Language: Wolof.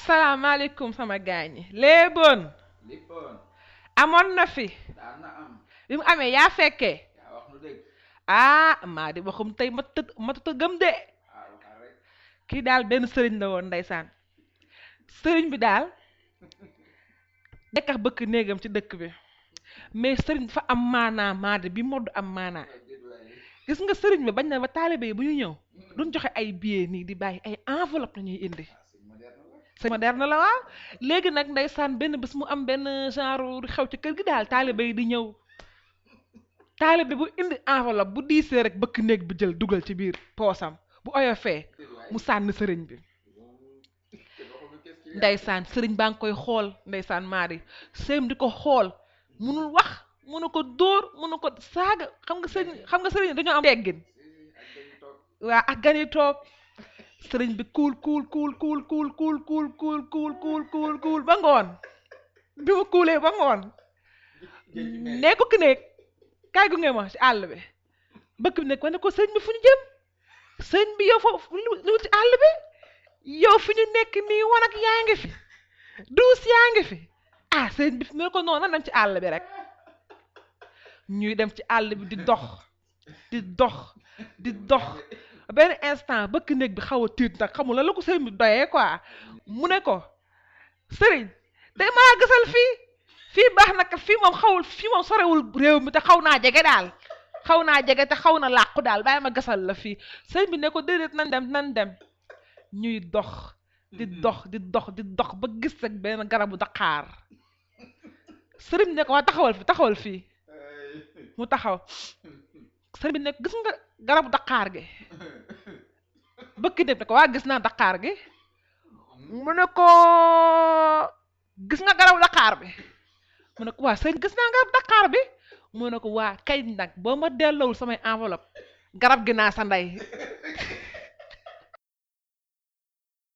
asalaamaaleykum sama gaañi léeboon lippoon amoon na fi daan na am bi mu amee yaa fekkee yaa wax nu dégg ah maa di waxum tey ma tëdd ma tëdd gëm de ah waxal rek kii daal benn sëriñ la woon ndeysaan sëriñ bi daal dekkax bëkk néegam ci dëkk bi mais sëriñ dafa am maanaa maade bi modd am maanaa déet waaye gis nga sëriñ bi bañ na ba taalibe yi bu ñu ñëw duñ joxe ay billets nii di bàyyi ay enveloppe la ñuy indi ah c'est moderne la c'est moderne la waaw léegi nag ndeysaan benn bés mu am benn genre xew ci kër gi daal taalibe yi di ñëw taalibe bu indi enveloppe bu diisee rek bëkk néeg bi jël dugal ci biir poosam bu oyofee déet waaye mu sànni sëriñ bi te waxuñu qu'est-ce qu'il y a ndeysaan sëriñ baa ngi koy xool ndeysaan maari sëriñ di ko xool munul wax munu ko dóor munu ko saaga xam nga sëriñ xam nga sëriñ dañoo am teggin si si ak dañu toog waa ak gan yi toog sëriñ bi kuul kuul kuul kuul kuul kuul kuul kuul kuul kuul kuul kuul ba ngoon bi mu kuulee ba ngoon géej gi mel nee ko ki nekk kaay gu ngeen ma ci àll bi bëkk bi nekk ma ne ko sëriñ bi fu ñu jëm sëriñ bi yow foofu lu lu ci àll bi yow fi ñu nekk nii wanag yaa ngi fi duus yaa ngi fi ah sëriñ bi mu ne ko noonu nan dem ci àll bi rek ñuy dem ci àll bi di dox di dox di dox benn instant bëkk néeg bi xaw a tiit nag xamul la la ko sëriñ bi doyee quoi mu ne ko sëriñ te maa gisal fii fii baax na kat fii moom xawul fii moom sorewul réew mi te xaw naa jege daal xaw naa jege te xaw na làqu daal bàyyi ma gasal la fii sëriñ bi ne ko déedéet nan dem nan dem ñuy dox di dox di dox di dox ba gis rek benn garabu daqaar sëriñ bi ne ko waa taxawal fi taxawal fii mu taxaw sëriñ bi ne ko gis nga garabu daqaar gi bëkk dem ne ko waa gis naa daqaar gi mu ne ko gis nga garabu daqaar bi mu ne ko waa sëriñ gis naa garabu daqaar bi mu ne ko waa kay nag boo ma delloowul samay enveloppe garab gi naa sa ndey